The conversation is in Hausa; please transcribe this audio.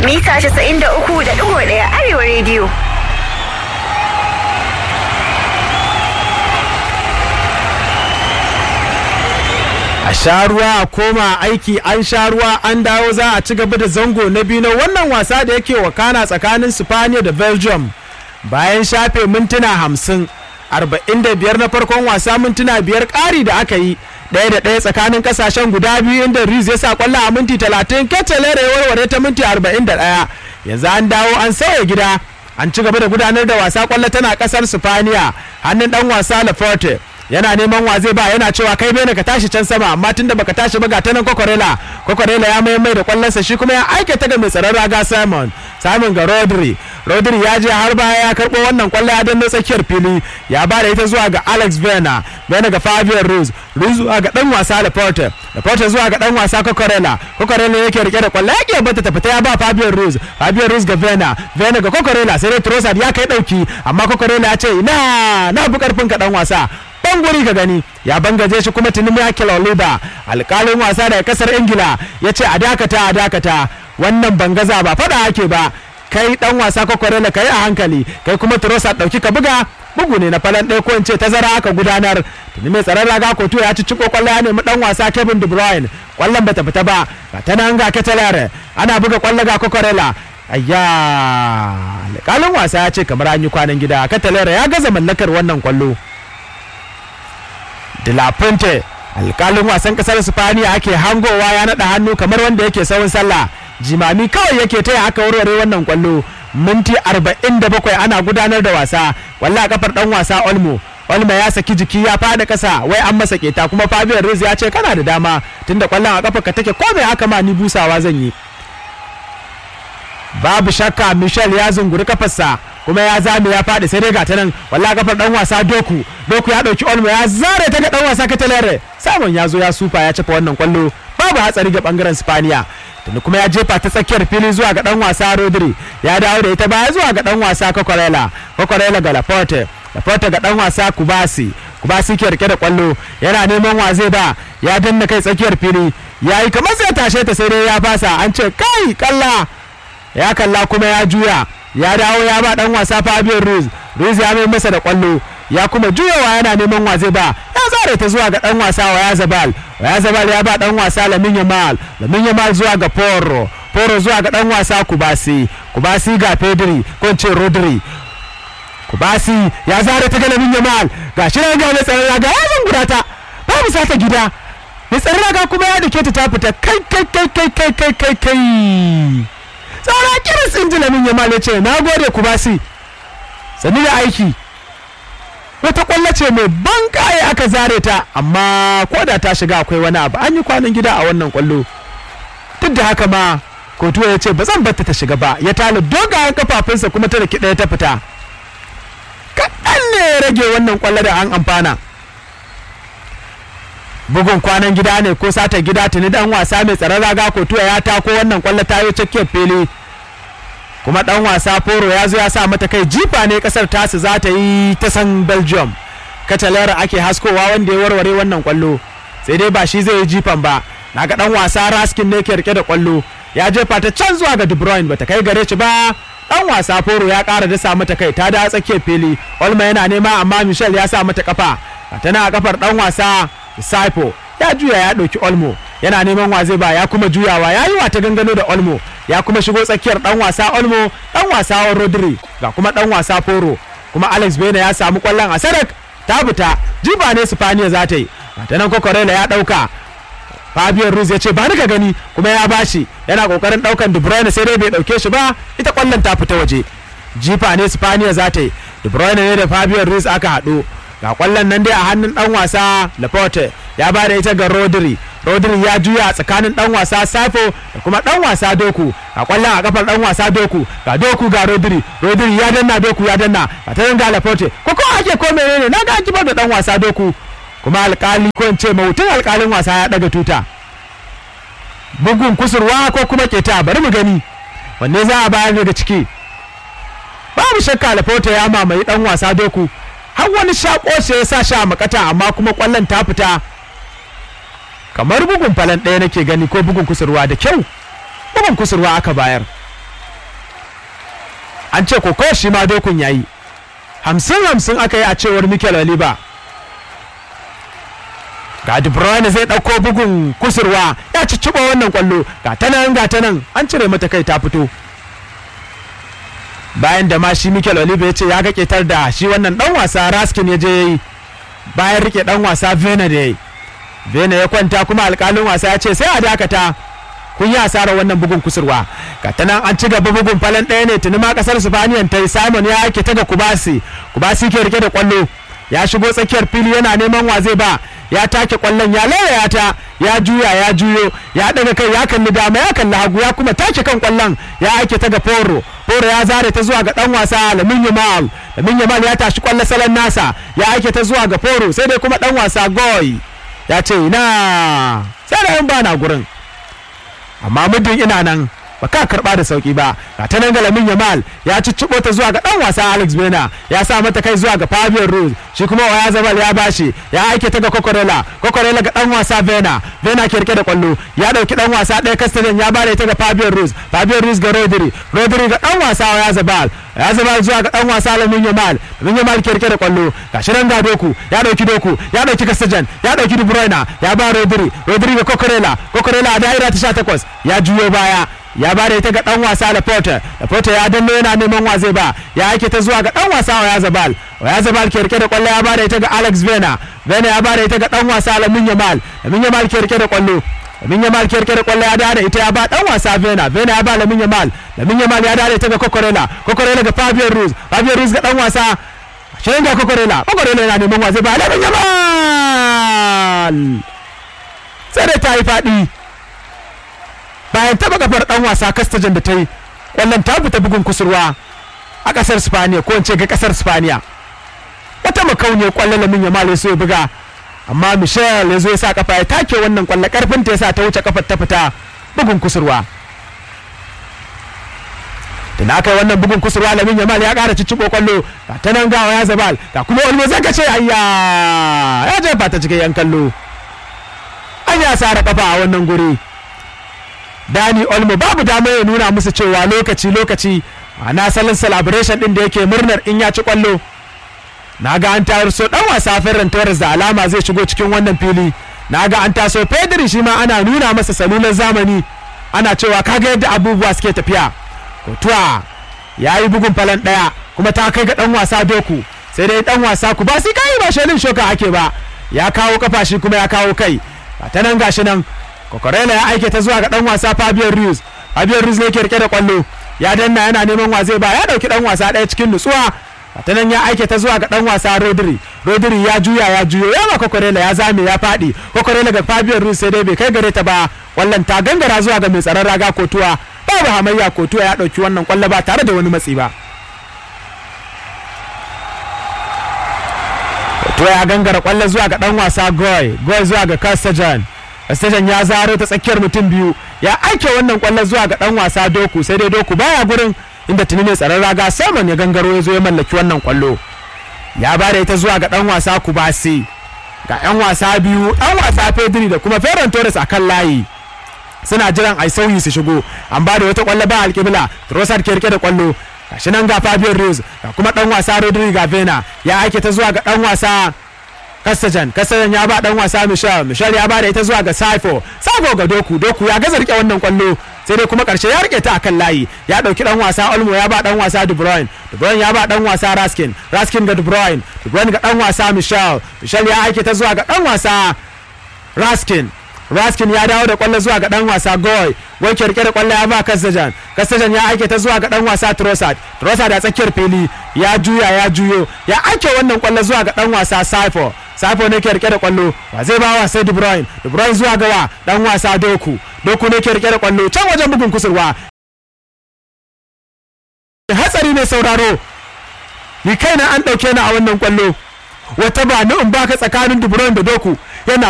mita 93.1 Arewa Radio. a sha ruwa a koma aiki an sha ruwa an dawo za a ci gaba da zango na biyu na wannan wasa da yake wakana tsakanin Spaniya da Belgium bayan shafe mintuna hamsin arba'in da biyar na farkon wasa mintuna biyar ƙari da aka yi ɗaya da ɗaya tsakanin ƙasashen guda biyu inda Riz ya sa kwallo a minti talatin Ketelere ya warware ta minti arba'in da ɗaya yanzu an dawo an sauya gida an ci gaba da gudanar da wasa kwallo tana ƙasar Spaniya hannun ɗan wasa Laforte yana neman wa zai ba yana cewa kai bene ka tashi can sama amma tunda baka tashi ba ga ta nan kokorela kokorela ya mai mai da kwallonsa shi kuma ya aike ta ga mai tsaron raga simon simon ga rodri rodri ya je har baya ya karbo wannan kwallo ya danna tsakiyar fili ya ba da ita zuwa ga alex vena vena ga fabian ruz ruz zuwa ga dan wasa laporte laporte zuwa ga dan wasa kokorela kokorela yake rike da kwallo yake bata ta fita ya ba fabian ruz fabian ruz ga vena vena ga kokorela sai dai trossard ya kai dauki amma kokorela ya ce ina na bi karfin ka dan wasa ban guri ka gani ya bangaje shi kuma tuni Michael Oliver alkalin wasa daga kasar Ingila ya ce a dakata a dakata wannan bangaza ba fada ake ba kai dan wasa kwakwarela kai a hankali kai kuma Trossard dauki ka buga bugu ne na falan ɗaya ko in ce tazara aka gudanar tuni mai tsaron raga kotu ya ci ciko kwallo ya nemi dan wasa Kevin De Bruyne kwallon bata fita ba ga ta nan ga Ketelere ana buga kwallo ga kwakwarela ayya alkalin wasa ya ce kamar an yi kwanan gida Ketelere ya gaza mallakar wannan kwallo de la Puente alkalin wasan kasar Spaniya ake hangowa ya naɗa hannu kamar wanda yake sawun sallah jimami kawai yake taya aka warware wannan kwallo minti 47 ana gudanar da wasa kwallo a kafar dan wasa Olmo Olmo ya saki jiki ya fada kasa wai an masa keta kuma Fabian Ruiz ya ce kana da dama tunda kwallon a kafar ka take ko me haka ma ni busawa zan yi babu shakka Michel ya zunguri kafarsa kuma ya zame ya faɗi sai dai gata nan walla kafar dan wasa doku doku ya dauki olmo ya zare ta ga dan wasa katalere samun ya zo ya sufa ya cafa wannan kwallo babu hatsari ga bangaren spaniya tuni kuma ya jefa ta tsakiyar fili zuwa ga dan wasa rodri ya dawo da ita baya zuwa ga dan wasa kokorela kokorela ga laporte laporte ga dan wasa kubasi kubasi ke rike da kwallo yana neman wa zai ba ya danna kai tsakiyar fili ya yi kamar sai tashe ta sai dai ya fasa an ce kai kalla ya kalla kuma ya juya ya dawo ya ba dan wasa Fabio Ruiz Ruiz ya mai masa da kwallo ya kuma juyawa yana neman wa zai ba ya zare ta zuwa ga dan wasa Waya Zabal Waya Zabal ya ba dan wasa Lamin Yamal Lamin Yamal zuwa ga Porro Porro zuwa ga dan wasa Kubasi Kubasi ga Pedri ko ce Rodri Kubasi ya zare ta ga Lamin Yamal ga shi ga mai tsaron raga ya zungura ta babu sata gida mai tsaron raga kuma ya dake ta ta fita kai kai kai kai kai kai kai kai tsara kiris in ji lamin yamal ya ce na gode ku basi sani da aiki wata kwallo ce mai ban kaye aka zare ta amma ko da ta shiga akwai wani abu an yi kwanan gida a wannan kwallo duk da haka ma kotuwa ya ce ba zan batta ta shiga ba ya tala dogayen kafafunsa kuma ta da ɗaya ta fita kaɗan ne ya rage wannan kwallo da an amfana bugun kwanan gida ne ko sata gida tuni dan wasa mai tsaron raga kotuwa ya tako wannan kwallo tayo tsakiyar fili kuma dan wasa foro ya zo ya sa mata kai jifa ne kasar tasu za ta yi ta san belgium katalera ake haskowa wanda ya warware wannan kwallo sai dai ba shi zai yi jifan ba naga dan wasa raskin ne ke rike da kwallo ya jefa ta can zuwa ga de bruyne bata kai gare shi ba dan wasa foro ya kara dasa mata kai ta da tsakiyar fili olma yana nema amma michel ya sa mata kafa tana a kafar dan wasa Saipo ya juya ya ɗauki Olmo yana neman wa zai ba ya kuma juyawa ya yi wata gangano da Olmo ya kuma shigo tsakiyar ɗan wasa Olmo ɗan wasa Rodri ga kuma ɗan wasa Foro kuma Alex Bena ya samu ƙwallon a Sadak ta fita jiba ne Spaniya za ta yi ta nan Kokorela ya ɗauka Fabio Ruiz ya ce ba ni ka gani kuma ya bashi yana kokarin ɗaukan De Bruyne sai dai bai ɗauke shi ba ita ƙwallon ta fita waje jifa ne Spaniya za ta yi De Bruyne ne da Fabio Ruiz aka haɗu ga kwallon nan dai a hannun dan wasa Laporte ya ba da ita ga Rodri Rodri ya juya tsakanin dan wasa Safo da kuma dan wasa Doku ga kwallon a kafar dan wasa Doku ga Doku ga Rodri Rodri ya danna Doku ya danna ga ta ga Laporte ko ko ake ko menene na ga kibar da dan wasa Doku kuma alkali ko in ce mautin alkalin wasa ya daga tuta bugun kusurwa ko kuma keta bari mu gani wanne za a bayar daga ciki babu shakka Laporte ya mamaye dan wasa Doku har wani shako sai ya sa shi a makata amma kuma kwallon ta fita kamar bugun falan ɗaya nake gani ko bugun kusurwa da kyau bugun kusurwa aka bayar an ce koko shi ma dokun yayi hamsin hamsin aka yi a cewar mikel oliba ga de bruyne zai ɗauko bugun kusurwa ya cicciɓa wannan kwallo ga ta nan ga ta nan an cire mata kai ta fito bayan da ma shi mikel oliva ya ce ya ga ketar da shi wannan dan wasa raskin ya je ya yi bayan rike dan wasa vena da ya yi vena ya kwanta kuma alkalin wasa ya ce sai a dakata kun yi asarar wannan bugun kusurwa ga ta nan an ci gaba bugun falon ɗaya ne tuni ma kasar spaniyan ta yi simon ya ake ta ga kubasi kubasi ke rike da kwallo ya shigo tsakiyar fili yana neman wa zai ba ya take kwallon ya lauraya ta ya juya ya juyo ya daga kai ya kalli dama ya kalli hagu ya kuma take kan kwallon ya aike ta ga foro foro ya zare ta zuwa ga dan wasa lamin yamal lamin yamal ya tashi kwallon salon nasa ya aike ta zuwa ga foro sai dai kuma dan wasa goy ya ce ina sai da yan bana gurin amma muddin ina nan ba ka karba da sauki ba ga ta nan galamin yamal ya cicciɓo ta zuwa ga dan wasa alex bena ya sa mata kai zuwa ga fabian rose shi kuma waya zabal ya bashi ya aike ta ga kokorela kokorela ga dan wasa vena vena ke rike da kwallo ya dauki dan wasa ɗaya castellan ya bare ta ga fabian rose fabian rose ga rodri rodri ga dan wasa waya zabal ya zabal zuwa ga dan wasa lamin yamal lamin yamal ke rike da kwallo ga shi nan ga doku ya dauki doku ya dauki castellan ya dauki de bruyne ya ba rodri rodri ga kokorela kokorela a da'ira ta 18 ya juyo baya ya ba da ita ga dan wasa Laporte Laporte ya danno yana neman wa zai ba ya ake ta zuwa ga dan wasa wa Yazabal wa Yazabal ke rike da kwallo ya ba da ita ga Alex Vena Vena ya ba da ita ga dan wasa Lamin Yamal Lamin Yamal ke rike da kwallo Lamin Yamal ke rike da kwallo ya da ita ya ba dan wasa Vena Vena ya ba Lamin Yamal Lamin Yamal ya da ita ga Kokorela Kokorela ga Fabio Ruiz Fabio Ruiz ga dan wasa shirin ga Kokorela Kokorela yana neman wa zai ba Lamin Yamal sai da ta yi faɗi bayan taba kafar dan wasa kastajan da ta yi kwallon ta fita bugun kusurwa a kasar spaniya ko in ce ga kasar spaniya wata makauniyar kwallon lamin ya male so ya buga amma michel ya zo ya sa kafa ya take wannan kwallo karfin ta ya sa ta wuce kafar ta fita bugun kusurwa da na kai wannan bugun kusurwa lamin ya ya kara cicciɓo kwallo ga ta nan gawa ya zabal ga kuma wani zaka ce ayya ya jefa ta cikin yan kallo an ya sa kafa a wannan guri Dani Olmo babu dama ya nuna musu cewa lokaci lokaci ana salon celebration din da yake murnar in ya ci kwallo na ga an tayar so dan wasa Ferran Torres da alama zai shigo cikin wannan fili na ga an taso Pedri shi ma ana nuna masa salulan zamani ana cewa kaga yadda abubuwa suke tafiya Kotuwa ya yi bugun falon daya kuma ta kai ga dan wasa Doku sai dai dan wasa ku ba sai kai ba shelin shoka ake ba ya kawo kafa shi kuma ya kawo kai ta nan gashi nan kokorela ya aike ta zuwa ga dan wasa Fabio Ruiz Fabio Ruiz ne ke rike da kwallo ya danna yana neman wa zai ba ya dauki dan wasa daya cikin nutsuwa ta nan ya aike ta zuwa ga dan wasa Rodri Rodri ya juya ya juyo ya ma kokorela ya zame ya fadi kokorela ga Fabio Ruiz sai dai bai kai gare ta ba wallan ta gangara zuwa ga mai tsaron raga kotuwa babu hamayya kotuwa ya dauki wannan kwallo ba tare da wani matsi ba kotuwa ya gangara kwallo zuwa ga dan wasa Goy Goy zuwa ga Castajan Station ya zaro ta tsakiyar mutum biyu ya aike wannan kwallon zuwa ga dan wasa Doku sai dai Doku baya gurin inda tuni ne tsaron raga Simon ya gangaro ya zo ya mallaki wannan kwallo ya bada ita zuwa ga dan wasa Kubasi ga yan wasa biyu dan wasa Pedri da kuma Ferran Torres a kan layi suna jiran ai sauyi su shigo an bada wata kwallo ba alƙibla Trossard ke rike da kwallo gashi nan ga Fabio Ruiz ga kuma dan wasa Rodri Gavena ya aike ta zuwa ga dan wasa Kastajan Kastajan ya ba dan wasa Michel Michel ya ba da ita zuwa ga Saifo Saifo ga Doku Doku ya gaza rike wannan kwallo sai dai kuma karshe ya rike ta akan layi ya dauki dan wasa Olmo ya ba dan wasa De Bruyne De Bruyne ya ba dan wasa Raskin Raskin ga De Bruyne De Bruyne ga dan wasa Michel Michel ya aike ta zuwa ga dan wasa Raskin Raskin ya dawo da kwallo zuwa ga dan wasa Goy Goy ke rike da kwallo ya ba Kastajan Kastajan ya aike ta zuwa ga dan wasa Trossard Trossard a tsakiyar fili ya juya ya juyo ya aike wannan kwallo zuwa ga dan wasa Saifo Saifo ne ke rike da kwallo wa zai ba wa sai De Bruyne De Bruyne zuwa ga wa dan wasa Doku Doku ne ke rike da kwallo can wajen bugun kusurwa hatsari ne sauraro ni kaina an dauke ni a wannan kwallo wata ba ni in baka tsakanin De Bruyne da Doku yana